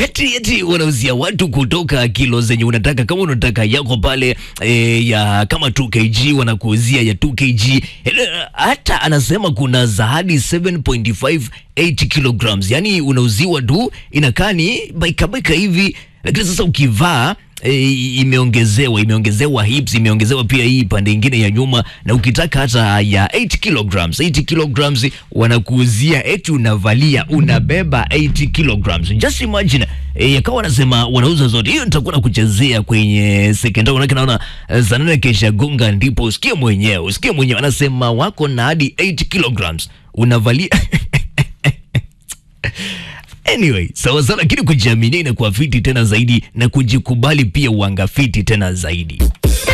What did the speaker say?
eti eti wanauzia watu kutoka kilo zenye unataka kama unataka yako pale e, ya kama 2 kg wanakuuzia ya 2 kg Eh, hata anasema kuna za hadi 7.58 kilograms yani unauziwa tu inakaa ni baikabaika hivi lakini sasa ukivaa E, imeongezewa imeongezewa hips imeongezewa pia hii pande ingine ya nyuma na ukitaka hata ya 8 kilograms 8 kilograms wanakuuzia eti unavalia unabeba 8 kilograms just imagine e, yakawa wanasema wanauza zote hiyo nitakuwa nakuchezea kwenye sekondari manake naona eh, saa nane kesha gonga ndipo usikie mwenyewe usikie mwenyewe anasema wako na hadi 8 kilograms unavalia Anyway, sawa sawa, lakini kujiaminia inakuwa fiti tena zaidi na kujikubali pia uanga fiti tena zaidi.